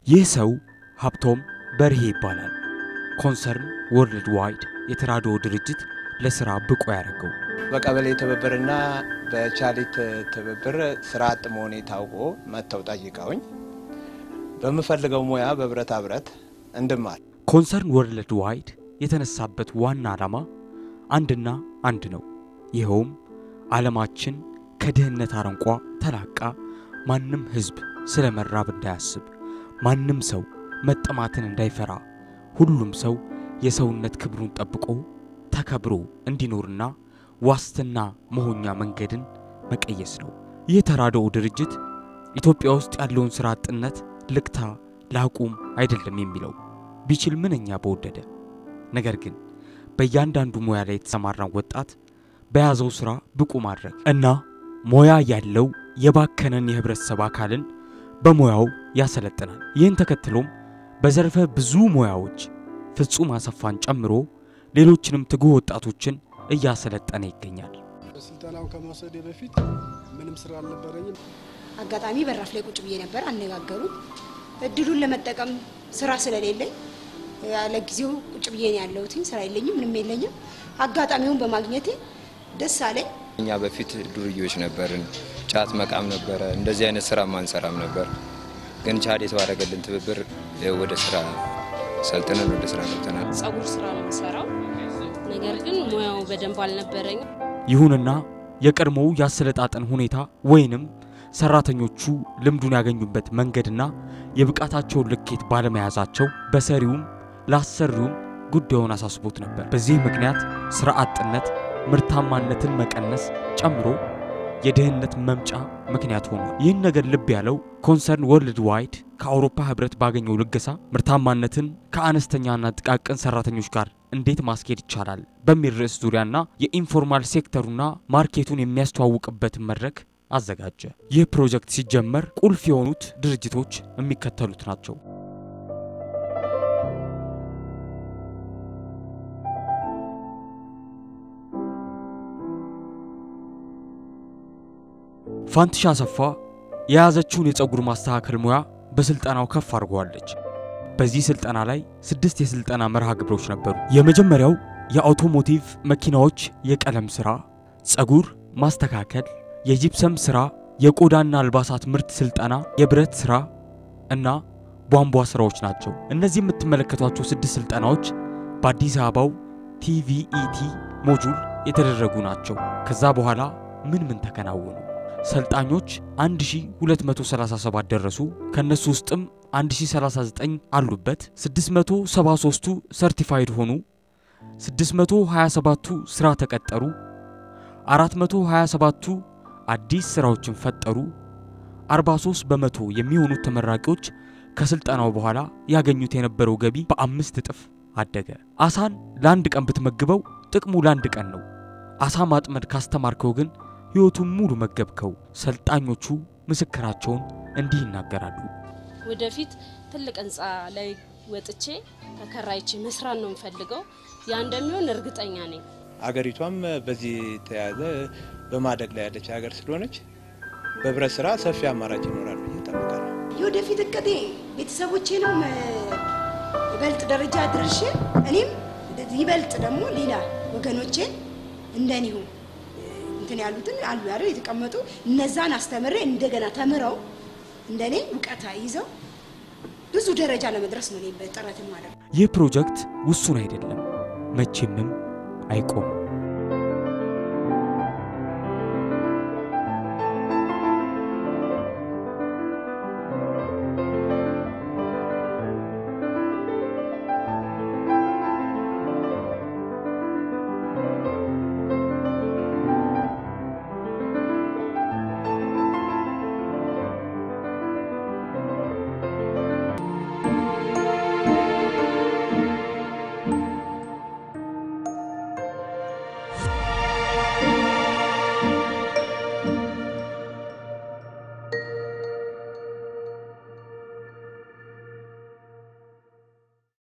ይህ ሰው ሀብቶም በርሄ ይባላል። ኮንሰርን ወርልድ ዋይድ የተራድኦ ድርጅት ለስራ ብቁ ያደረገው በቀበሌ ትብብርና በቻሊት ትብብር ስራ አጥ መሆኔ ታውቆ መጥተው ጠይቀውኝ በምፈልገው ሙያ በብረታ ብረት እንድማር ኮንሰርን ወርልድ ዋይድ የተነሳበት ዋና ዓላማ አንድና አንድ ነው። ይኸውም ዓለማችን ከድህነት አረንቋ ተላቃ ማንም ሕዝብ ስለ መራብ እንዳያስብ፣ ማንም ሰው መጠማትን እንዳይፈራ፣ ሁሉም ሰው የሰውነት ክብሩን ጠብቆ ተከብሮ እንዲኖርና ዋስትና መሆኛ መንገድን መቀየስ ነው። ይህ ተራድኦ ድርጅት ኢትዮጵያ ውስጥ ያለውን ሥራ አጥነት ልክታ ላቁም አይደለም የሚለው ቢችል ምንኛ በወደደ። ነገር ግን በእያንዳንዱ ሙያ ላይ የተሰማራን ወጣት በያዘው ሥራ ብቁ ማድረግ እና ሙያ ያለው የባከነን የህብረተሰብ አካልን በሙያው ያሰለጥናል። ይህን ተከትሎም በዘርፈ ብዙ ሙያዎች ፍጹም አሰፋን ጨምሮ ሌሎችንም ትጉህ ወጣቶችን እያሰለጠነ ይገኛል። ስልጠናውን ከመውሰዴ በፊት ምንም ስራ አልነበረኝም። አጋጣሚ በራፍ ላይ ቁጭ ብዬ ነበር። አነጋገሩ እድሉን ለመጠቀም ስራ ስለሌለኝ ለጊዜው ቁጭ ብዬ ነው ያለሁት። ስራ የለኝም፣ ምንም የለኝም። አጋጣሚውን በማግኘቴ ደስ አለኝ። እኛ በፊት ዱርዮች ነበርን። ጫት መቃም ነበረ። እንደዚህ አይነት ስራ ማንሰራም ነበር። ግን ቻድ የተባረገልን ትብብር ወደ ስራ ሰልጥነን ወደ ስራ ገብተናል። ጸጉር ስራ ነው የምሰራው። ነገር ግን ሙያው በደንብ አልነበረኝም። ይሁንና የቀድሞው የአሰለጣጠን ሁኔታ ወይንም ሰራተኞቹ ልምዱን ያገኙበት መንገድና የብቃታቸውን ልኬት ባለመያዛቸው በሰሪውም ላሰሪውም ጉዳዩን አሳስቦት ነበር። በዚህ ምክንያት ስራ አጥነት ምርታማነትን መቀነስ ጨምሮ የድህነት መምጫ ምክንያት ሆኗል። ይህን ነገር ልብ ያለው ኮንሰርን ወርልድ ዋይድ ከአውሮፓ ህብረት ባገኘው ልገሳ ምርታማነትን ከአነስተኛና ጥቃቅን ሰራተኞች ጋር እንዴት ማስኬድ ይቻላል በሚል ርዕስ ዙሪያና የኢንፎርማል ሴክተሩና ማርኬቱን የሚያስተዋውቅበትን መድረክ አዘጋጀ። ይህ ፕሮጀክት ሲጀመር ቁልፍ የሆኑት ድርጅቶች የሚከተሉት ናቸው። ፋንትሻ አሰፋ የያዘችውን የፀጉር ማስተካከል ሙያ በስልጠናው ከፍ አድርገዋለች። በዚህ ስልጠና ላይ ስድስት የስልጠና መርሃ ግብሮች ነበሩ። የመጀመሪያው የአውቶሞቲቭ መኪናዎች የቀለም ስራ፣ ፀጉር ማስተካከል፣ የጂፕሰም ስራ፣ የቆዳና አልባሳት ምርት ስልጠና፣ የብረት ስራ እና ቧንቧ ስራዎች ናቸው። እነዚህ የምትመለከቷቸው ስድስት ስልጠናዎች በአዲስ አበባው ቲቪኢቲ ሞጁል የተደረጉ ናቸው። ከዛ በኋላ ምን ምን ተከናወኑ? ሰልጣኞች 1237 ደረሱ። ከነሱ ውስጥም 1039 አሉበት። 673ቱ ሰርቲፋይድ ሆኑ። 627ቱ ስራ ተቀጠሩ። 427ቱ አዲስ ስራዎችን ፈጠሩ። 43 በመቶ የሚሆኑት ተመራቂዎች ከስልጠናው በኋላ ያገኙት የነበረው ገቢ በአምስት እጥፍ አደገ። አሳን ለአንድ ቀን ብትመግበው ጥቅሙ ለአንድ ቀን ነው። አሳ ማጥመድ ካስተማርከው ግን ሕይወቱን ሙሉ መገብከው። ሰልጣኞቹ ምስክራቸውን እንዲህ ይናገራሉ። ወደፊት ትልቅ ህንፃ ላይ ወጥቼ ተከራይቼ መስራት ነው የምፈልገው። ያ እንደሚሆን እርግጠኛ ነኝ። አገሪቷም በዚህ ተያዘ በማደግ ላይ ያለች ሀገር ስለሆነች በብረት ስራ ሰፊ አማራጭ ይኖራል ብዬ እጠብቃለሁ። የወደፊት እቅዴ ቤተሰቦቼንም ይበልጥ ደረጃ ድርሼ እኔም ይበልጥ ደግሞ ሌላ ወገኖቼን እንደኒሁ እንትን ያሉትን አሉ አይደል የተቀመጡ እነዛን አስተምሬ እንደገና ተምረው እንደኔ እውቀት ይዘው ብዙ ደረጃ ለመድረስ ነው እኔ ጥረት ማለት ነው። ይህ ፕሮጀክት ውሱን አይደለም፣ መቼምም አይቆምም።